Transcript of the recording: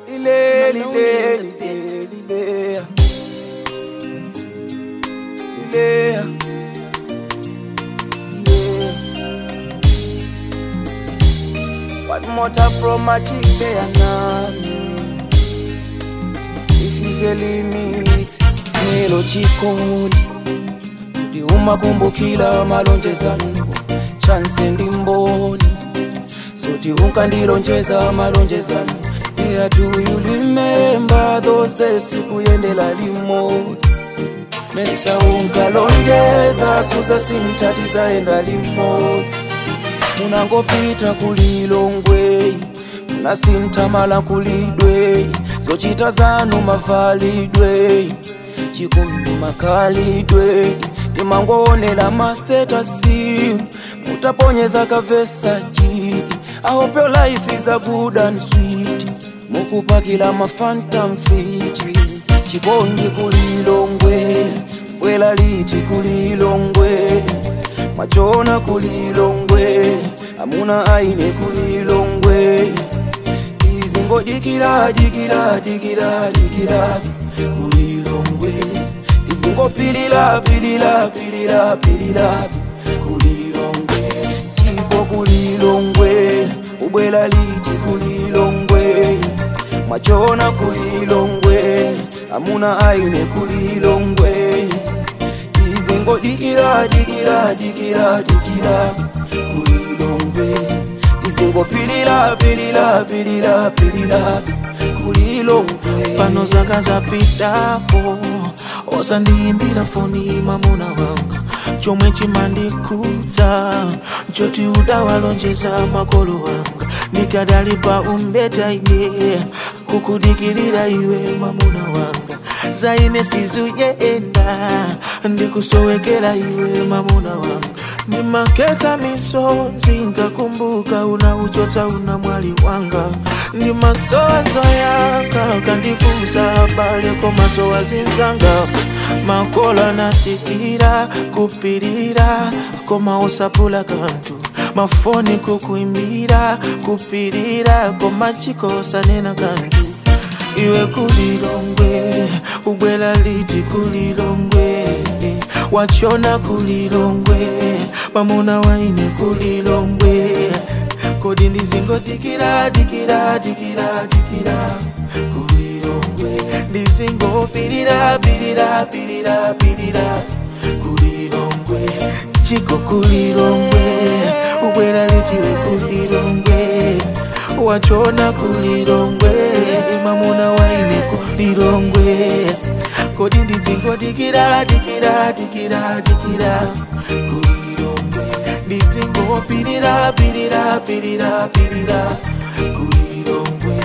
Lile, Maloney lile, in the bit. lile, lile, lile. One more time from my chick say anami This is a limit Nilo chikondi Ndiuma kumbukila malonjezano Chance ndi mboni Soti unkandilonjeza malonjezano Yeah, do you remember those days tikuyendela limoti Mesa unkalonjeza suza simtati zaenda limoti munangopita kulilongwe munasintamala kulidwe zochita zanu mavalidwe chikondi makalidwe timangoonela mastatasi mutaponyeza kavesaji I hope your life is a good and sweet mukupakila mafantam fiti chikondi kulilongwe bwela liti kulilongwe machona kulilongwe amuna aine kulilongwe izingo dikira dikira dikira dikira kulilongwe izingo pilila pilila pilila pilila kulilongwe chiko kulilongwe ubwela liti kulilongwe machona kulilongwe amuna aine kulilongwe izingo dikira dikira dikira dikira kulilongwe izingo pilila pilila pilila pilila kulilongwe pano zaka zapitapo osandiyimbira foni mamuna wanga chomwe chimandikudza choti udawalonjeza makolo wanga ndikadali pa umbeta ine kukudikirira iwe mamuna wanga zaine sizuyenda ndikusowekera iwe mamuna wanga ndimaketa misonzi nkakumbuka unauchotsa una mwali wanga ndimasowazo yaka kandifunsa bale komasowa zinzanga makola natikira kupirira koma osapula kantu mafoni kukuimbira kupirira koma chikosanena kantu iwe kulilongwe ubwela liti kulilongwe wachona kulilongwe pamuna waine kulilongwe kodi ndizingo dikira dikira dikira dikira kulilongwe ndizingo pirira pirira pirira pirira kulilongwe chiko kulilongwe ubwela litiwe kulilongwe wachona kulilongwe mamuna waine kulilongwe kodi ndidzingo dikira dikira dikira dikira kulilongwe ndidzingo pirira pirira pirira pirira kulilongwe